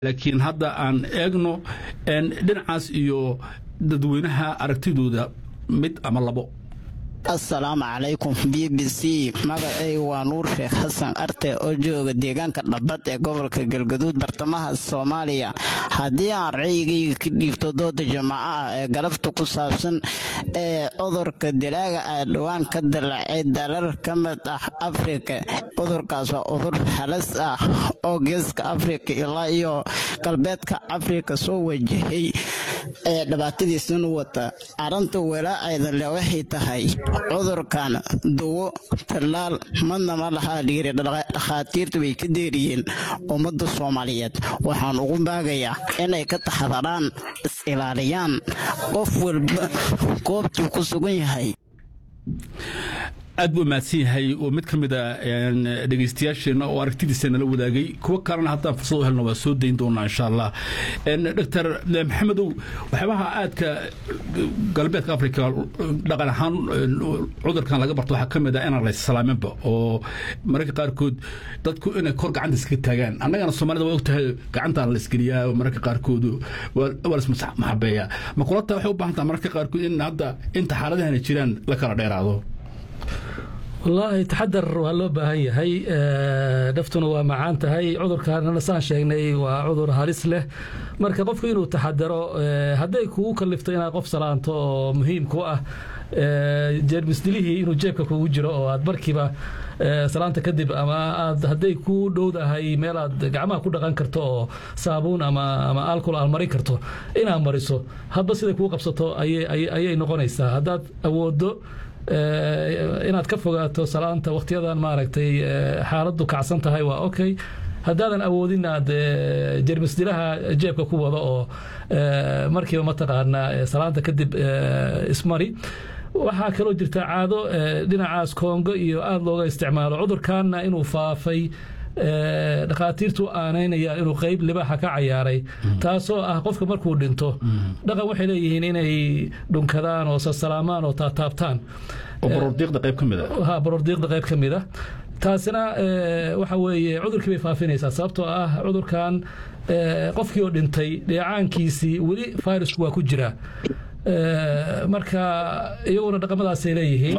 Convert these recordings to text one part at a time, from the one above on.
laakiin hadda aan eegno dhinacaas iyo dadweynaha aragtidooda mid ama labo assalaamu calaykum b b c magacaygu waa nuur sheekh xasan arte oo jooga deegaanka dhabbad ee gobolka galgaduud bartamaha soomaaliya haddii aan ra'yigayga ka dhiibto dooda jamaaco ah ee galabta ku saabsan ee cudurka dilaaga ah dhowaan ka dilaacay dalal ka mid ah afrika cudurkaas waa cudur halis ah oo geeska afrika ilaa iyo galbeedka afrika soo wajahay ee dhibaatadiisana wata arrinta walaacayda le waxay tahay cudurkan duwo tallaal madna ma lahaa dhiiri dhakhaatiirta way ka deeriyeen ummadda soomaaliyeed waxaan ugu baagayaa inay ka taxadaraan is-ilaaliyaan qof walba goobtuu ku sugan yahay aad buu mahadsan yahay oo mid ka mid a dhegeystayaasheenna oo aragtidiisa nala wadaagay kuwo kalena haddaan fursad u helno waa soo dayn doonaa insha allah doctor maxamedow waxyaabaha aadka galbeedka africa dhaqan ahaan cudurkan laga barto waxaa ka mid ah inaan laysalaaminba oo mararka qaarkood dadku inay kor gacanta iska taagaan annagana soomaalida waa ogtahay gacantaan la isgeliyaa oo mararka qaarkood waa lasmaxabeeyaa ma kulata waxay u baahan taha mararka qaarkood in hadda inta xaaladahana jiraan la kala dheeraado wallaahi taxadar waa loo baahan yahay naftuna waa macaan tahay cudurkaanana saan sheegnay waa cudur halis leh marka qofku inuu taxadaro hadday kugu kalifto inaad qof salaanto oo muhiim ku ah jeermisdilihii inuu jeebka kugu jiro oo aad markiiba salaanta kadib ama aad hadday ku dhowdahay meel aad gacmaha ku dhaqan karto oo saabuun ama ama alcohol aad marin karto inaad mariso hadba siday kuu qabsato ayay noqonaysaa haddaad awoodo inaad ka fogaato salaanta wakhtiyadan maaragtay xaaladdu kacsan tahay waa okay haddaadan awoodin aad jermisdilaha jeebka ku wado oo markiiba mataqaanaa salaanta kadib ismari waxaa kaloo jirta caado dhinacaas koongo iyo aada looga isticmaalo cudurkanna inuu faafay dhakhaatiirtu aanaynaya inuu qeyb libaaxa ka cayaaray taasoo ah qofka markuu dhinto dhaqan waxay leeyihiin inay dhunkadaan oo sasalaamaan oo taataabtaan barordiiqda qayb ka mid a taasina waxa weeye cudurkii bay faafinaysaa sababtoo ah cudurkan qofkii oo dhintay dheecaankiisii weli fayrasku waa ku jiraa marka iyaguna dhaqamadaasay leeyihiin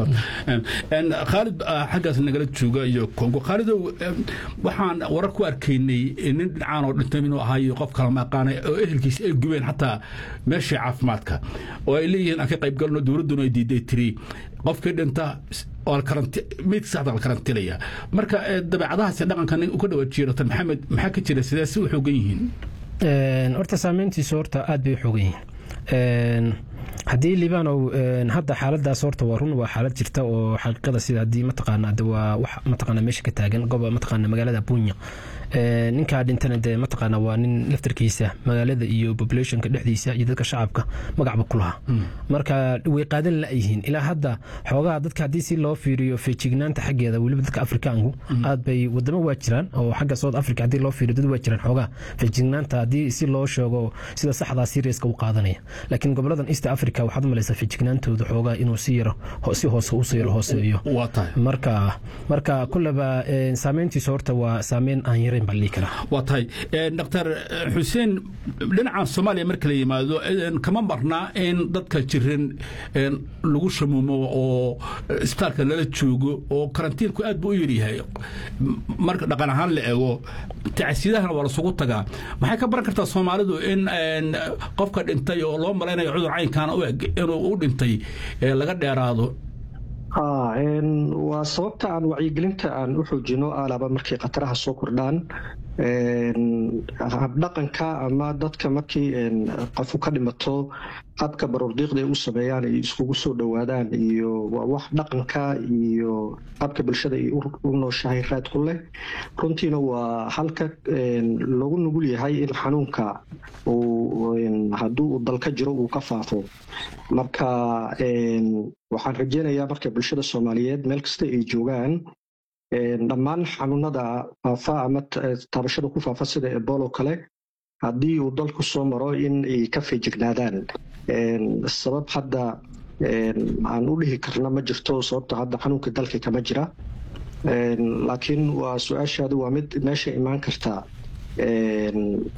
khaalid xaggaas nagala jooga iyo kongo khaalidow waxaan warar ku arkaynay nin dhinacaan oo dhintay inuu ahaayo qof kala maaqaanay oo ehelkiisa ay gubeen xataa meeshii caafimaadka oo ay leeyihiin aan ka qayb galno dowladduna ay diiday tiri qofkii dhinta meydka saxda la karantilaya marka dabeecadahaas dhaqankan u ka dhawaajiya dr maxamed maxaa ka jira sidee si u xoogan yihiin horta saameyntiisu horta aad bay u xoogan yihiin haddii libaanow hadda xaaladaas horta waa run waa xaalad jirta oo xaqiiqada sida haddii mataqaana waa wax mataqaana meesha ka taagan goba mataqaana magaalada bunya ninkaa dhintana dee mataqaana waa nin laftarkiisa magaalada iyo populationka dhexdiisa iyo dadka shacabka magacba ku lahaa marka way qaadan la-yihiin ilaa hadda xoogaha dadka haddii si loo fiiriyo feejignaanta xaggeeda weliba dadka afrikaanku aad bay wadamo waa jiraan oo xagga south africa haddii loo fiiriyo dad waa jiraan xoogaha feejignaanta haddii si loo sheego sida saxdaa seriaska u qaadanaya laakiin goboladan east africa waxaad u malaysaa feejignaantooda xoogaa inuu si yaro si hoose usii yaro hooseeyo marka marka kulleba saameyntiisa horta waa saameyn aan yarayn baa dhihi karaa waa tahay dr xuseen dhinaca soomaaliya marka la yimaado kama marnaa in dadka jiran lagu shamuumo oo isbitaalka lala joogo oo karantiinku aad buu u yaryahay marka dhaqan ahaan la eego tacsiyadahana waa lasugu tagaa maxay ka baran kartaa soomaalidu in qofka dhintay oo loo malaynayo cudur caynkaana u eg inuu u dhintay laga dheeraado waa sababta aan wacyigelinta aan u xoojino alaaba markay khataraha soo kordhaan habdhaqanka ama dadka markii qofu ka dhimato habka baroordiiqda ay u sameeyaan ay iskugu soo dhowaadaan iyo waa wax dhaqanka iyo habka bulshada ay u nooshahay raad ku leh runtiina waa halka lagu nugul yahay in xanuunka hadduu uu dalka jiro uu ka faafo marka waxaan rajeynayaa marka bulshada soomaaliyeed meel kasta ay joogaan dhammaan xanuunada faafa ama taabashada ku faafa sida ebolo kale haddii uu dalku soo maro in ay ka feejignaadaan sabab hadda aan u dhihi karna ma jirto sababta hadda xanuunka dalka kama jira laakiin waa su-aashaadu waa mid meesha imaan karta